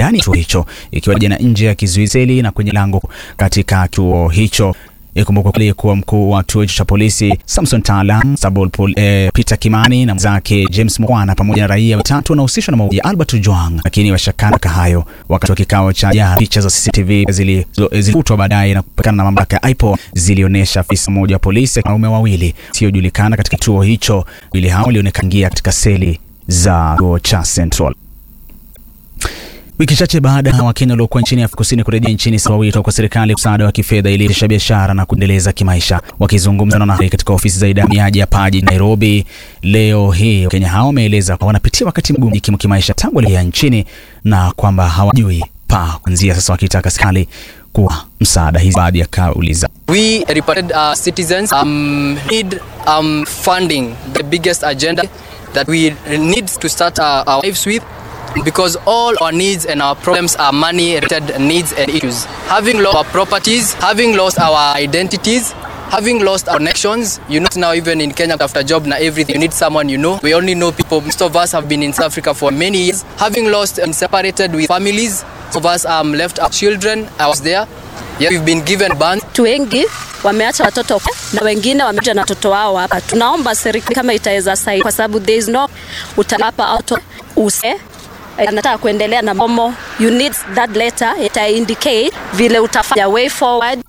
ndani ya chuo hicho ikiwa pamoja na nje ya kizuizeli na kwenye lango katika chuo hicho. Ikumbukwa aliyekuwa mkuu wa chuo hicho cha polisi Samson Tala, Sabol eh, Peter Kimani na mwenzake James Mwana pamoja na raia watatu wanahusishwa na mauaji ya Albert Ojwang, lakini washakana hayo wakati wa kikao cha jana. Picha za CCTV zilifutwa baadaye na kupatikana na mamlaka ya IPOA zilionyesha afisa mmoja wa polisi na wanaume wawili siojulikana katika chuo hicho. Wawili hao walionekana katika seli za chuo cha Central. Wiki chache baada ya Wakenya waliokuwa nchini Afrika Kusini kurejea nchini sawa wito kwa serikali msaada wa kifedha ili kuendesha biashara na kuendeleza kimaisha. Wakizungumza na wanahabari katika ofisi za idara ya Paji Nairobi leo hii, Wakenya hao wameeleza kwamba wanapitia wakati mgumu jikimu kimaisha tangu walirejea nchini na kwamba hawajui pa kuanzia sasa, wakitaka serikali kuwa msaada. Hizi baadhi ya kauli za We reported uh, citizens um, need um, funding the biggest agenda that we need to start uh, our lives with because all our needs and our problems are money related needs and issues. Having lost our properties, having lost our identities, having lost our connections, you know now even in Kenya after job na everything you need someone you know. We only know people. Most of us have been in South Africa for many years. Having lost and separated with families, some of us um, left our children. I was there. Yeah, we've been given ban. Watu wengi wameacha watoto na wengine wamekuja na watoto wao hapa. Tunaomba serikali kama itaweza saidia, kwa sababu there is no utalapa auto use anataka kuendelea na momo, you need that letter ita indicate vile utafanya way forward.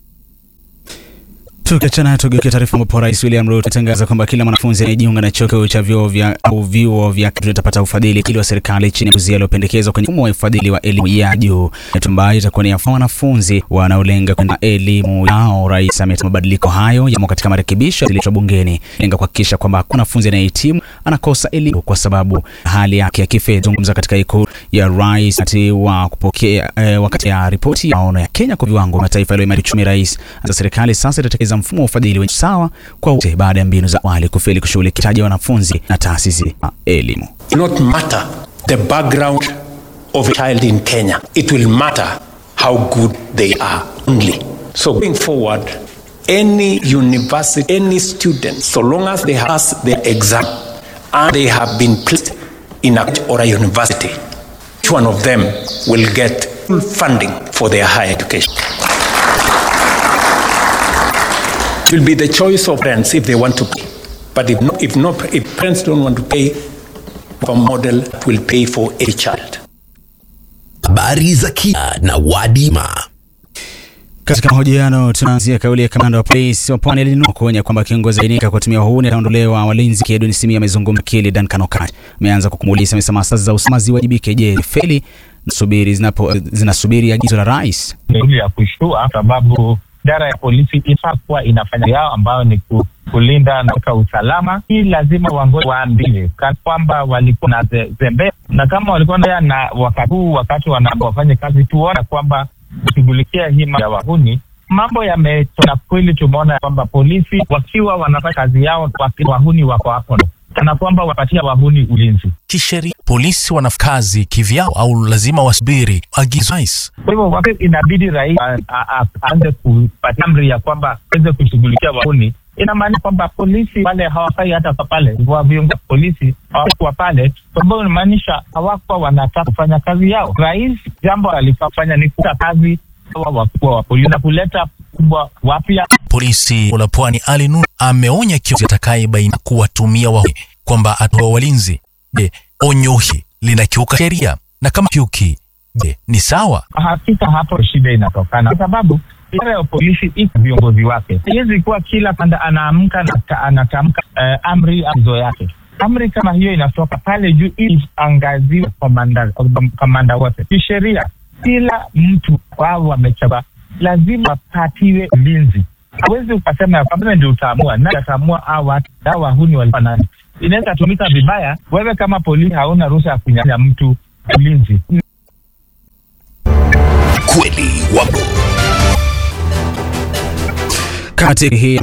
Tukiachana tugeukia taarifa ambapo Rais William Ruto atangaza kwamba kila mwanafunzi anayejiunga na chuo kikuu cha vyuo vya au vyuo vya kati atapata ufadhili kili wa serikali chini ya uzia uliopendekezwa kwenye mfumo wa ufadhili wa elimu ya juu, ambayo itakuwa ni ya wanafunzi wanaolenga kwenda elimu yao. Rais amesema mabadiliko hayo yamo katika marekebisho yaliyoletwa bungeni, lenga kuhakikisha kwamba hakuna mwanafunzi anayehitimu anakosa elimu kwa sababu hali yake ya kifedha. Zungumza katika ikulu ya rais wakati wa kupokea eh, wakati ya ripoti ya maono ya Kenya kwa viwango vya mataifa yaliyoimarika uchumi, rais za serikali sasa itatekeleza mfumo wa ufadhili wenye sawa kwa wote baada ya mbinu za awali kufeli kushughulikia hitaji wanafunzi na taasisi za elimu. not matter the background of a child in Kenya. It will matter how good they are only. So going forward, any university, any student, so long as they have passed their exam and they have been placed in a or a university, each one of them will get full funding for their higher education. It will be the choice of parents if they want to pay. But if no, if no, if parents don't want to pay, a model will pay for every child. Habari za kina na Wadima. Katika mahojiano tunaanzia kauli ya kamanda wa polisi wa Pwani Elinor kuonya kwamba kiongozi ainika kutumia uhuni ataondolewa. Walinzi Edwin Simi amezungumza kile Duncan Okatch ameanza kukumuliza, amesema asasi za usalama ziwajibike. Je, feli nasubiri zinapo zinasubiri agizo la rais? Ni ya kushtua sababu idara ya polisi ifaa kuwa inafanya yao ambayo ni ku, kulinda na usalama. Hii lazima wangoje waambie kana kwamba walikuwa na ze- zembe, na kama walikuwa na na wakati huu, wakati wana- wafanye kazi, tuona kwamba kushughulikia hii mambo ya wahuni mambo yametona kweli. Tumeona kwamba polisi wakiwa wanafanya kazi yao, waki- wahuni wako hapo, kana kwamba wapatia wahuni ulinzi. Kisheria polisi wana kazi kivyao au lazima wasubiri agizo rais? Kwa hivyo wakati inabidi rais a- a- a- aanze kupatia amri ya kwamba aweze kushughulikia wahuni, inamaanisha kwamba polisi wale hawafai hata kwa pale, wa viongozi wa polisi hawakuwa pale, kwa sababu inamaanisha hawakuwa wanataka kufanya kazi yao. Rais jambo alifaa kufanya ni kuta kazi hawa wakubwa wa polisi na kuleta kubwa wapya Polisi la Pwani Ali Nur ameonya kiongozi atakayebaini kuwatumia wahuni kwamba atoa walinzi. Je, onyo hili linakiuka sheria? Na kama kiuki, je, ni sawa? hakika hapo shida inatokana, kwa sababu idara ya polisi iko viongozi wake. Haiwezi kuwa kila kanda anaamka na ta- anatamka eh, amri agizo yake. Amri kama hiyo inatoka pale juu ili angaziwe komanda kamanda wote. Kisheria, kila mtu wao wamechagua lazima wapatiwe ulinzi. Hawezi ukasema ya kwamba ndio utaamua nani ataamua hao watu hao wahuni walikuwa nani. Inaweza tumika vibaya. Wewe kama polisi hauna ruhusa ya kunyang'anya mtu ulinzi. Kweli wako Kati hii